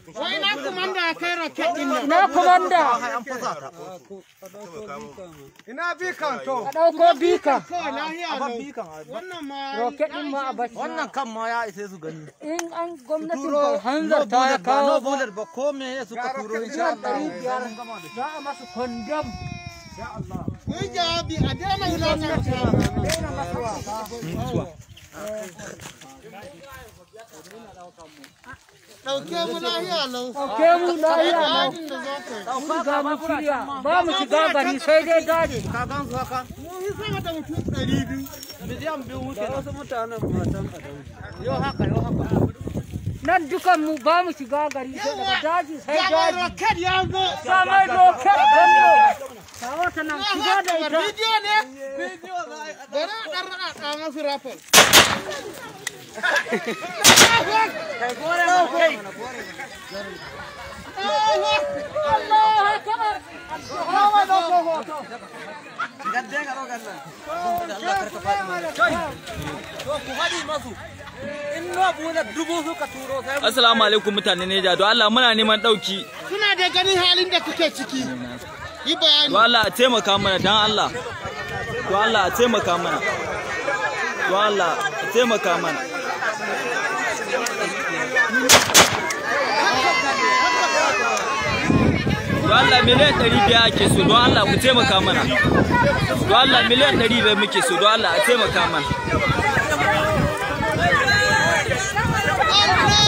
Wai na kumanda ya kai roket din nan. na komanda Ina bi kan to. a ɗauko bika Kawai lahiya lau. Wannan ma roket ɗin ma a bashi Wannan kan ma ya isa su gani. in an gwamnatin ta hanzarta ya kawo no bullet ba ko me ya suka turo insha miliyan ɗari Allah. biyar za a masa kondom Yi jawabi a daina wulakanta. Ɗauke mu lahiya lau. ke mu lahiya lau Abin da za ka yi. mun ga mun shirya ba mu shiga gari sai dai daji Ka gan su haka? Mun yi sama da mutum ɗari biyu. Miliyan biyu muke da wasu mutanen matan Yau haka yau haka. nan dukan mu ba mu shiga gari sai daga daji sai Gaba daji roket ya zo. samai roket gwamno kawo ta nan shiga da ita Bidiyo ne? Bari a ɗan raɗa masu rafal. Allah akbar Assalamu alaikum mutane Neja don Allah muna neman ɗauki Kuna da ganin halin da kuke ciki. Yi bayani. don Allah a taimaka mana don Allah don Allah a taimaka mana don Allah a taimaka mana don Allah miliyan ɗari biyar ake so don Allah ku taimaka mana don Allah miliyan ɗari biyar muke so don Allah a taimaka mana Allah